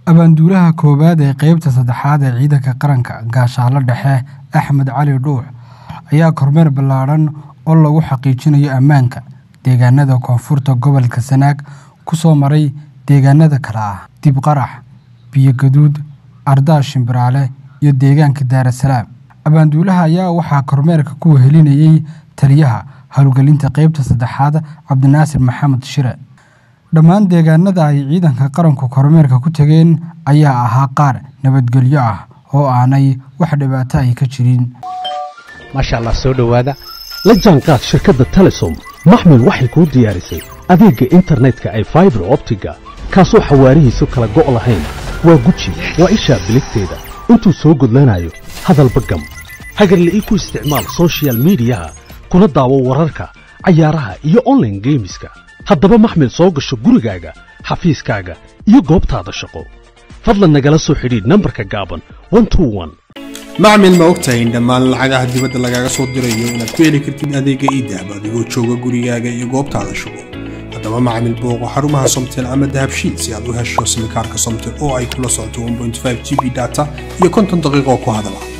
Abaanduulaha koowaad ee qaybta saddexaad ee ciidanka qaranka Gaashaale Dhexe Axmed Cali Dhuux ayaa kormeer ballaaran oo lagu xaqiijinayo ammaanka deegaanada koonfurta gobolka Sanaag ku soo maray deegaanada kala ah Dib Qarax, Biyo Gaduud, Ardaha Shimbiraale iyo deegaanka Daarasalaam. Abaanduulaha ayaa waxaa kormeerka ku wehelinayay taliyaha howlgelinta qaybta saddexaad Cabdinaasir Maxamed Shire. Dhammaan deegaanada ay ciidanka qaranku kormeerka ku tageen ayaa ahaa qaar nabadgelyo ah oo aanay wax dhibaato ah ka jirin. maasha allah soo dhowaada la jaanqaad shirkadda telesom maxmil waxay kuu diyaarisay adeegga internetka ay faibar optiga kaasoo xawaarihiisu kala go' lahayn waa guji waa ishaa biligteeda intuu soo gudlanayo hadalba gam hagarla'ii ku isticmaal soshiyal miidiyaha kuna daawo wararka cayaaraha iyo online geemiska haddaba maxmil soo gasho gurigaaga xafiiskaaga iyo goobtaada shaqo fadlan nagala soo xidhiidh nambarka gaaban 121 macmil ma ogtahay in dhammaan lacagaha dibadda lagaaga soo dirayo inaad ku heli kartid adeegga iidahab adigoo jooga gurigaaga iyo goobtaada shugo haddaba macmil booqo xarumaha somtel ama dahabshiil si aad u hesho simikaarka somtel oo ay kula socoto 1.5 g b data iyo konton daqiiqo ku hadala